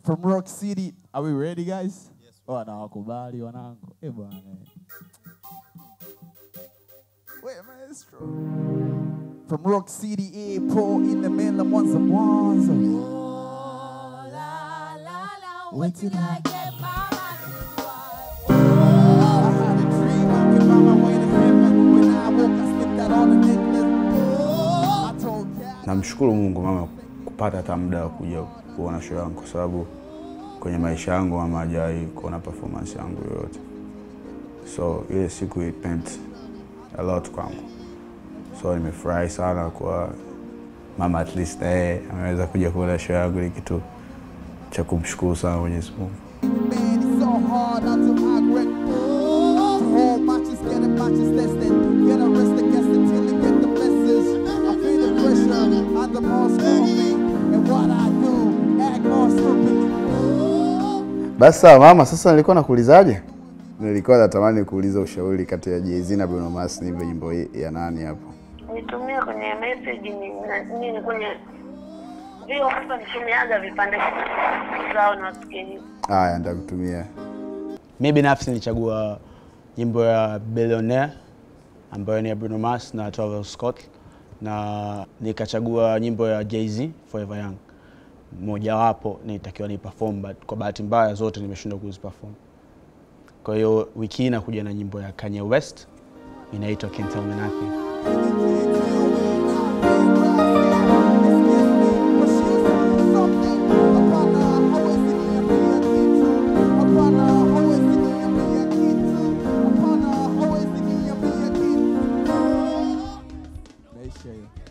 from Rock City. Are we ready guys? Yes. Oh, nawakubali wanangu. Eh bwana. Wait, maestro. From Rock City Airport in the middle of Mwanza Mwanza. Wait till I I had a dream I could find my way to heaven. When I woke, I slipped out on the necklace. I told Cat. Namshukuru Mungu mama kupata hata muda wa kuja kuona show yangu, kwa sababu kwenye maisha yangu mama hajawahi kuona performance yangu yoyote, so ile siku it meant a lot kwangu, so nimefurahi sana kwa mama at least eh, ameweza kuja kuona show yangu. Ni kitu cha kumshukuru sana Mwenyezi Mungu. Man, it's so hard not to regret. To hold matches, get it matches tested. Get arrested, guess until you get the message. I feel the pressure, I'm the most me. And what I do, act more stupid. Basi sawa mama, sasa nilikuwa nakuulizaje? Nilikuwa natamani kuuliza ushauri kati ya Jay-Z na Bruno Mars, nipe nyimbo hii ya nani hapo? nitumie kwenye message ni na- nini kwenye vio hapa nitumiaga vipande zao na wasikiliza Haya, nitakutumia. Mi binafsi nilichagua nyimbo ya Billionaire ambayo ni ya Bruno Mars na Travis Scott, na nikachagua nyimbo ya Jay-Z Forever Young. Mojawapo nilitakiwa ni perform but kwa bahati mbaya zote nimeshindwa kuziperform. Kwa hiyo wiki hii nakuja na nyimbo ya Kanye West inaitwa Can't Tell Me Nothing. Maisha hiyo.